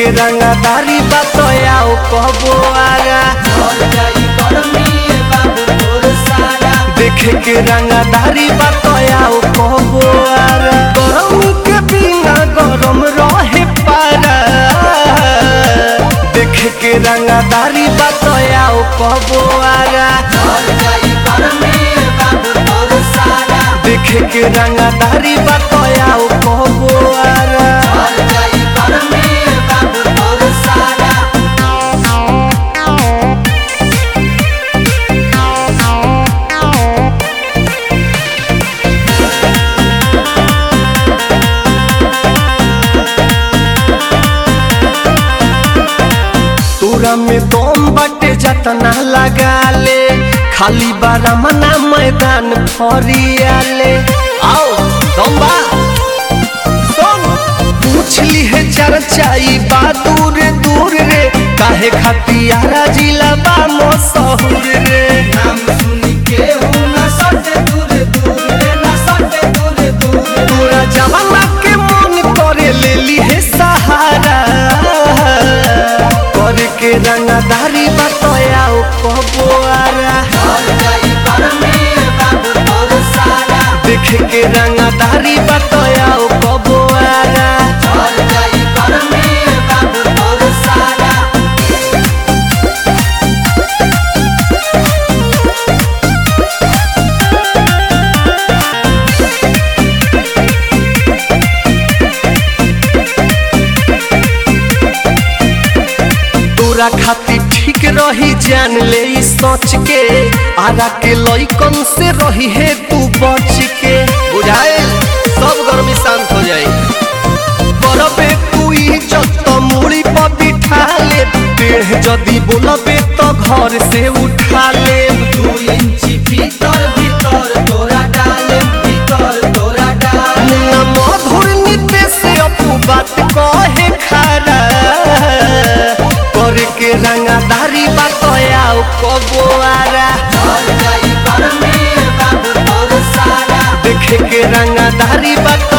के रंगदारी बतयाओ कहबो आगा देखे के रंगदारी बतयाओ कहबो आगा गरम के बिना गरम रहे पारा देखे के रंगदारी बतयाओ कहबो आगा देखे के रंगदारी बतयाओ कहबो आगा तोरा में दम बटे जतना लगा ले खाली बारा मना मैदान फरियाले आओ दम बा सुन पूछ ली है चर्चाई बा दूर दूर रे काहे खतियारा जिला बा मशहूर रे तोरा जवाना के मन करे ले ली है सहारा करे के रंगदारी बतयाओ कहबो आरा देखे के रंगदारी बतयाओ कहबो आरा तोरा खातिर ठीक रही जान ले ई सोच के आरा के लइकन से रही है तू बच के बुझाए सब गर्मी शांत हो जाए करबे तू इज्जत मुड़ी पर बिठा ले टेढ़ जदी बोलबे तो घर से उठा ले मुन्ना मधुर नीते से अपू बात कहे खारा करे के रंगदारी बतयाओ कबो आरा देखे के रंगदारी बत